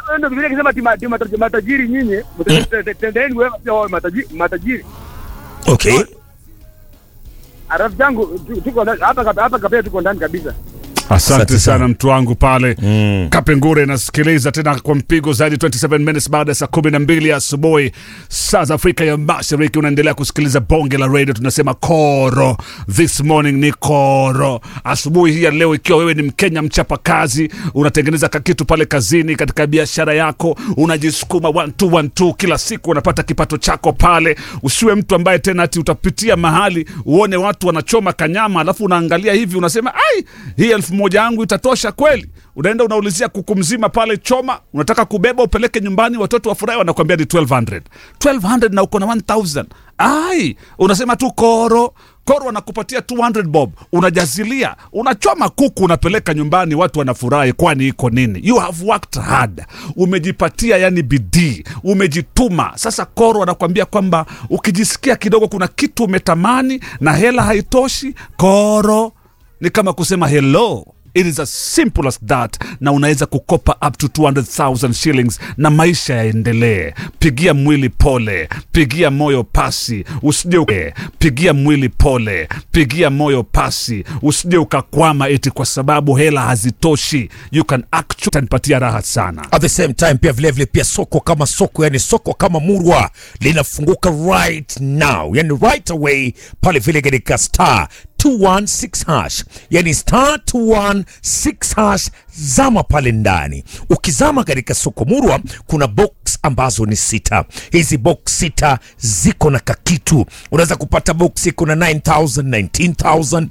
ndio vile kisema tima tima matajiri nyinyi tendeni wewe pia wawe matajiri matajiri Okay. rafiki yangu tu- tuko ndani- hapa hapa hapa kapea tuko ndani kabisa Asante Asante sana. sana mtu wangu pale Mm. Kapengure nasikiliza tena kwa mpigo zaidi 27 minutes baada ya saa kumi na mbili asubuhi saa za Afrika ya Mashariki. Unaendelea kusikiliza bonge la radio, tunasema koro. This morning ni koro. Asubuhi hii ya leo, ikiwa wewe ni Mkenya mchapa kazi, unatengeneza kakitu pale kazini, katika biashara yako, unajisukuma one two, one two, kila siku unapata kipato chako pale. Usiwe mtu ambaye tena ati utapitia mahali uone watu wanachoma kanyama, alafu unaangalia hivi unasema ai, hii elfu moja yangu itatosha kweli? Unaenda unaulizia kuku mzima pale choma, unataka kubeba upeleke nyumbani, watoto wafurahi, wanakwambia ni 1200 1200 na uko na 1000 ai, unasema tu koro koro wanakupatia 200 bob, unajazilia, unachoma kuku, unapeleka nyumbani, watu wanafurahi. Kwani iko nini? You have worked hard, umejipatia yani bidii, umejituma. Sasa koro wanakuambia kwamba ukijisikia kidogo kuna kitu umetamani na hela haitoshi, koro ni kama kusema hello it is as simple as that na unaweza kukopa up to 200000 shillings na maisha yaendelee pigia mwili pole pigia moyo pasi usije uke- pigia mwili pole pigia moyo pasi usije ukakwama eti kwa sababu hela hazitoshi you can actually tanipatia raha sana At the same time pia vilevile pia soko kama soko yani soko kama murwa linafunguka right now yani right away pale vile katika star 216 hash yani star 216 hash zama pale ndani ukizama katika soko murwa kuna box ambazo ni sita hizi box sita ziko na kakitu unaweza kupata box iko na 9000 19000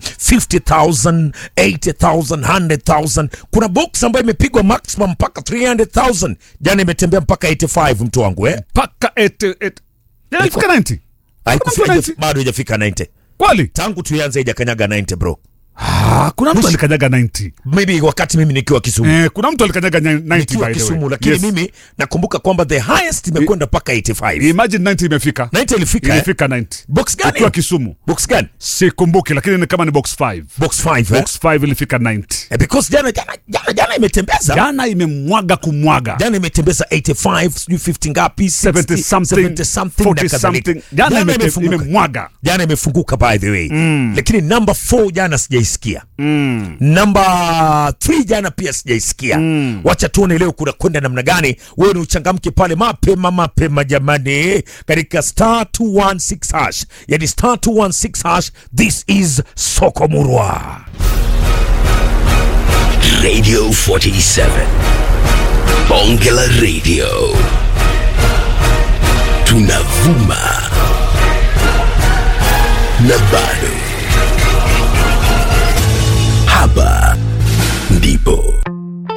50000 80000 100000 kuna box ambayo imepigwa maximum mpaka 300000 jana imetembea mpaka 85 mtu wangu eh mpaka ete, ete. Ya, ifika 90 Haikufika- Kuna mtu 90? bado haijafika 90 kweli tangu tuianze haijakanyaga 90 bro ah, kuna mtu alikanyaga 90 maybe wakati mimi nikiwa Kisumu eh, kuna mtu alikanyaga 90 nikiwa by the way. Kisumu lakini Yes. mimi nakumbuka kwamba the highest imekwenda mpaka 85 imagine 90 imefika 90 ilifika eh? ilifika 90 box ukiwa gani Kisumu box gani sikumbuki lakini ni kama ni box 5 box 5 eh? box 5 ilifika 90 Eh, because jana jana jana, jana imetembeza jana imemwaga kumwaga jana imetembeza 85 sijui 50 ngapi 60, 70 something 70 something na 40 kadhalika. something jana Jana imete- imefunguka. imemwaga jana imefunguka by the way lakini number 4 jana sijaisikia number 3 jana pia sijaisikia wacha tuone leo kuna kwenda namna gani wewe ni uchangamke pale mapema mapema jamani katika star 216 hash yani star 216 hash this is soko murwa Radio 47. Bonge la Radio. Tunavuma. Na bado. Hapa